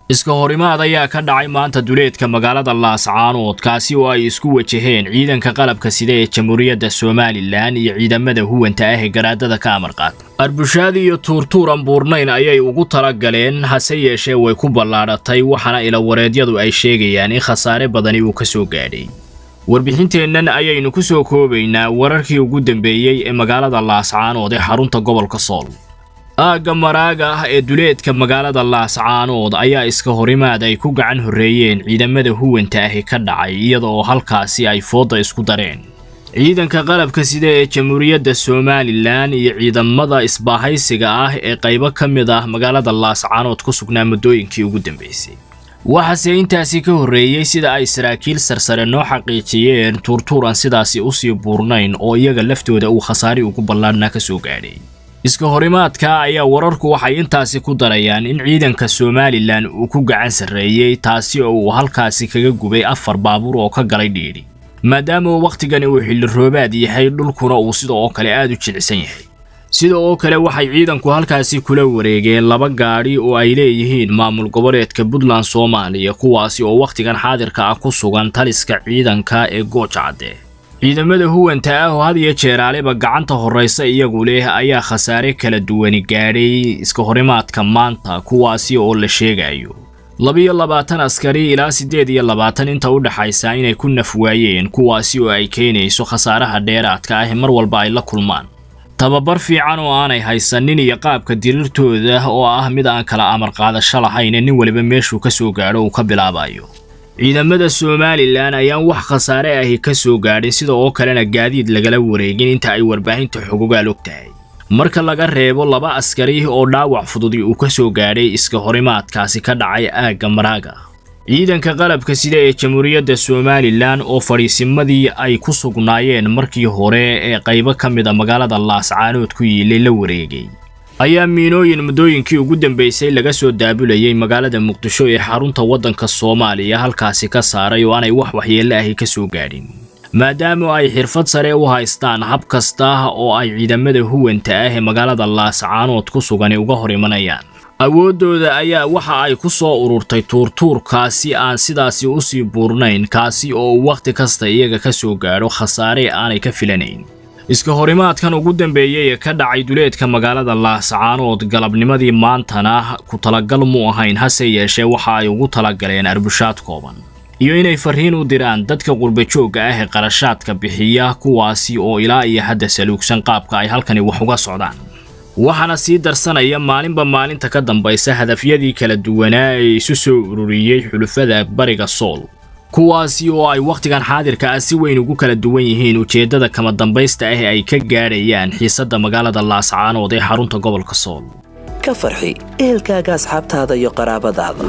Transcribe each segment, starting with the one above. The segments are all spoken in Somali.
iska horimaad ayaa ka dhacay maanta duleedka magaalada laascaanood kaasi oo ay isku wajaheen ciidanka qalabka sida ee jamhuuriyadda somalilan iyo ciidamada huwanta ah ee garaadada ka amar qaata arbushaad iyo tuurtuur aan buurnayn ayay ugu tala galeen hase yeeshee way ku ballaadhatay waxaana ilawareedyadu ay sheegayaan in khasaare badani uu ka soo gaadhay warbixinteennan ayaynu ku soo koobaynaa wararkii ugu dambeeyey ee magaalada laascaanood ee xarunta gobolka sool aagga maraaga ah ee duleedka magaalada laascaanood ayaa iska horimaad ay ku gacan horreeyeen ciidamada huwanta ahi ka dhacay iyada oo halkaasi ay foodda isku dareen ciidanka qalabka sida ee jamhuuriyadda somalilan iyo ciidamada isbaahaysiga ah ee qaybo ka mid ah magaalada laascaanood ku sugnaa muddooyinkii ugu dambeysay waxaase intaasi ka horreeyey sida ay saraakiil sarsare noo xaqiijiyeen tuurtuur aan sidaasi usii buurnayn oo iyaga laftooda uu khasaari ugu ballaadhnaa ka soo gaadhay iska horimaadka ayaa wararku waxay intaasi ku darayaan in ciidanka somalilan uu ku gacan sarreeyey taasi oo uu halkaasi kaga gubay afar baabuur oo ka galay dhiidhi maadaama wakhtigani uu xilli roobaad yahay dhulkuna uu sida oo kale aad u jilicsan yahay sida oo kale waxay ciidanku halkaasi kula wareegeen laba gaadhi oo ay leeyihiin maamul goboleedka puntland soomaaliya kuwaasi oo wakhtigan xaadirka ah ku sugan taliska ciidanka ee gooja cadde ciidamada huwanta ah oo had iyo jeeraaliba gacanta horraysa iyagu leh ayaa khasaare kala duwani gaadhay iska horimaadka maanta kuwaasi oo la sheegayo labiyo labaatan askari ilaa siddeed iyo labaatan inta u dhaxaysa inay ku naf waayeen kuwaasi oo ay keenayso khasaaraha dheeraadka ah mar walba ay la kulmaan tababar fiican oo aanay haysanin iyo qaabka diriirtooda oo ah mid aan kala amar qaadasho lahayn nin waliba meeshuu ka soo gaadho uu ka bilaabayo ciidamada somalilan ayaan wax khasaare ahi ka soo gaadhin sida oo kalena gaadiid lagala wareegin inta ay warbaahinta xogogaal og tahay marka laga reebo laba askari oo dhaawac fududi uu ka soo gaadhay iska horimaadkaasi ka dhacay aagga maraaga ciidanka qalabka sida ee jamhuuriyadda somalilan oo fadhiisimadii ay ku sugnaayeen markii hore ee qaybo ka mid a magaalada laascaanood ku yiilay la wareegay ayaa miinooyin muddooyinkii ugu dambeysay laga soo daabulayay magaalada muqdisho ee xarunta waddanka soomaaliya halkaasi ka saaray oo aanay wax waxyeelle ahi ka soo gaadhin maadaama ay xirfad sare u haystaan hab kasta oo ay ciidamada huwanta ah ee magaalada laascaanood ku sugani uga hor imanayaan awooddooda ayaa waxa ay ku soo ururtay tuurtuurkaasi aan sidaasi usii buurnayn kaasi oo uu wakhti kasta iyaga ka soo gaadho khasaare aanay ka filanayn iska horimaadkan ugu dambeeyey ee ka dhacay duleedka magaalada laascaanood galabnimadii maantana ku talagal mu ahayn hase yeeshee waxa ay ugu talagaleen arbushaad kooban iyo inay farriin u diraan dadka qurbajoogga ah ee qarashaadka bixiya kuwaasi oo ilaa iyo hadda saluugsan qaabka ay halkani wax uga socdaan waxaana sii darsanaya maalinba maalinta ka dambaysa hadafyadii kala duwanaa ee isu soo ururiyey xulufada bariga sool kuwaasi oo ay wakhtigan xaadirka ah si weyn ugu kala duwan yihiin ujeeddada kama dambaysta ah ee ay ka gaadhayaan xiisadda magaalada laascaanood ee xarunta gobolka sool ka farxi ehelkaaga asxaabtaada iyo qaraabadaada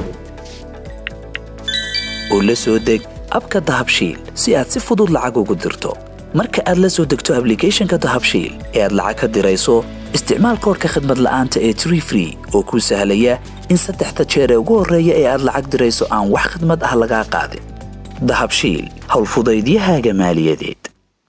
oo la soo deg abka dahabshiil si aad si fudud lacag ugu dirto marka aad la soo degto ablicathonka dahabshiil ee aad lacag ka dirayso isticmaal koorka khadmad la'aanta ee tree free oo kuu sahlaya in saddexda jeer ee ugu horreeya ee aad lacag dirayso aan wax khadmad ah lagaa qaadin dahabshiil howlfudaydiyahaaga maaliyadeed